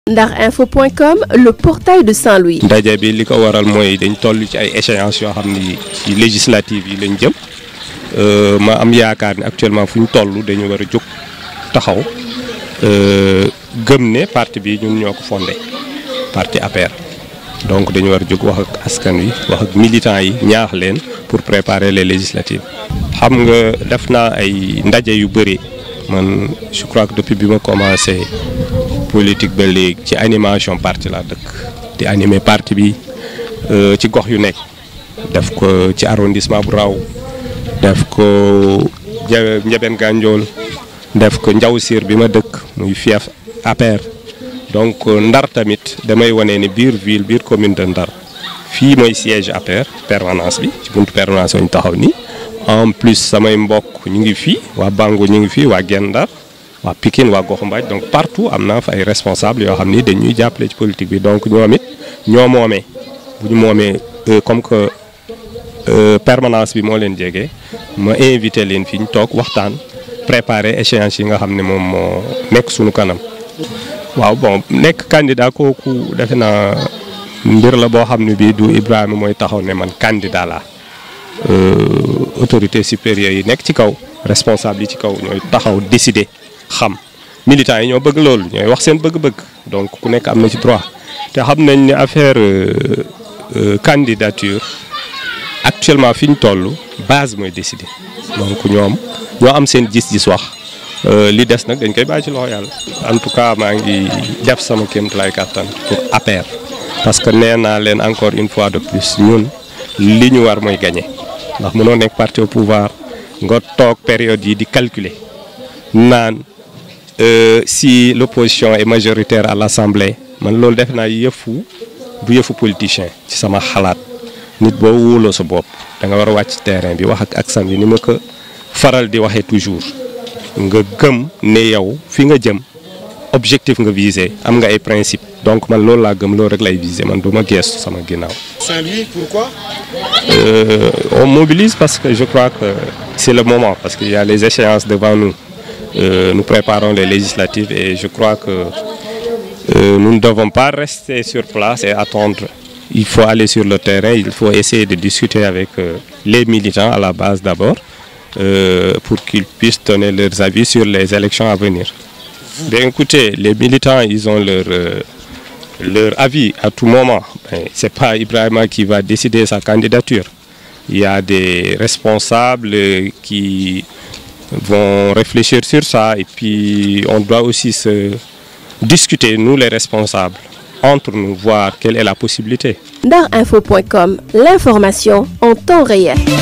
ndarinfo.com le portail de Saint-Louis. ndaje bi li ko waral mooy dañ toll ci ay échéances yoo xam ni ci législative yi lañ jëm ma am yaakaar ni actuellement fu ñu toll dañu war a jóg taxaw gëm ne parti bi ñun ñoo ko fondé parti APR donc dañu war a jóg wax ak askan wi wax ak militants yi ñaax leen pour préparer les législatives. xam nga def naa ay ndaje yu bëri man je crois que depuis bi ma commencé politique ba léegi ci animation parti laa dëkk di animer parti bi ci gox yu nekk def ko ci arrondissement bu raw def ko Ndiabène Gandiol def ko Ndiaw Sir bi ma dëkk muy fief APR donc Ndar tamit damay wane ni biir ville biir commune de Ndar fii mooy siège APR permanence bi ci buntu permanence ñu taxaw nii en plus samay mbokk ñu ngi fii waa Bango ñu ngi fii waa Guet Ndar waa Pikine waa Goxu Mbaaj donc partout am naa fa ay responsables yoo xam ni dañuy jàppale ci politique bi donc ñoom it ñoo moomee bu ñu moomee comme que permanence bi moo leen jege ma invité leen fi ñu toog waxtaan préparer échéance yi nga xam ne moom moo nekk suñu kanam. waaw bon nekk candidat kooku defe naa mbir la boo xam ne bii du Ibrahima mooy taxaw ne man candidat laa autorité supérieure yi nekk ci kaw responsable yi ci kaw ñooy taxaw décider xam militants yi ñoo bëgg loolu ñooy wax seen bëgg-bëgg donc ku nekk am na ci droit te xam nañ ne affaire candidature actuellement fi ñu toll base mooy décider donc ñoom ñoo am seen gis-gis wax li des nag dañ koy bàyyi ci loxo yàlla en tout cas maa ngi def sama kéemtalaay kàttan pour APR parce que nee naa leen encore une fois de plus ñun li ñu war mooy gagner ndax mënoo nekk parti au pouvoir nga toog période yi di calculer naan si l'opposition est majoritaire à l'Assemblée man loolu def naa yëfu bu yëfu politicien ci sama xalaat nit boo wóoloo sa bopp da nga war a wàcc terrain bi wax ak aksan bi ni ma ko faral di waxee toujours nga gëm ne yow fi nga jëm objectif nga viser am nga ay principe donc man loolu laa gëm loolu rek lay viser man du ma geestu sama ginnaaw. Saint-Louis pourquoi. Euh, on mobilise parce que je crois que c'est le moment parce qu'il y a les échéances devant nous euh, nous préparons les législatives et je crois que euh, nous ne devons pas rester sur place et attendre il faut aller sur le terrain il faut essayer de discuter avec les militants à la base d'abord pour qu'ils puissent donner leurs avis sur les élections à venir. Bien écoutez, les militants, ils ont leur, euh, leur avis à tout moment. Ben, ce n'est pas Ibrahima qui va décider sa candidature. Il y a des responsables qui vont réfléchir sur ça et puis on doit aussi se discuter, nous les responsables, entre nous, voir quelle est la possibilité. Ndarinfo.com, l'information en temps réel.